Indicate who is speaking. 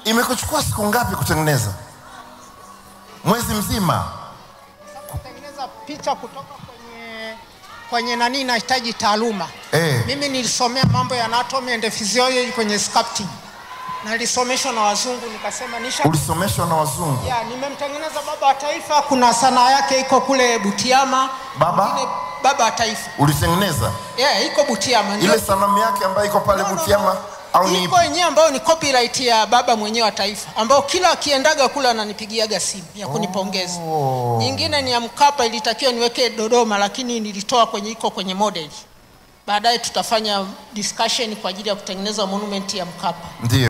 Speaker 1: imekuchukua siku ngapi kutengeneza mwezi mzima
Speaker 2: kutengeneza picha kutoka kwenye kwenye nani inahitaji taaluma
Speaker 1: eh.
Speaker 2: mimi nilisomea mambo ya anatomy and physiology kwenye sculpting na nilisomeshwa na wazungu nikasema nisha
Speaker 1: ulisomeshwa na wazungu
Speaker 2: ya nimemtengeneza baba wa taifa kuna sanaa yake iko kule butiama
Speaker 1: Baba?
Speaker 2: Mwingine baba wa taifa
Speaker 1: ulitengeneza
Speaker 2: yeah, iko butiama ndio-
Speaker 1: ile sanamu yake ambayo iko pale
Speaker 2: No, no, no.
Speaker 1: butiama au ni
Speaker 2: iko yenyewe ambayo ni copyright ya baba mwenyewe wa taifa ambao kila akiendaga kule ananipigiaga simu ya kunipongeza
Speaker 1: Oh.
Speaker 2: nyingine ni ya mkapa ilitakiwa niweke dodoma lakini nilitoa kwenye iko kwenye model baadaye tutafanya discussion kwa ajili ya kutengeneza monument ya mkapa
Speaker 1: ndio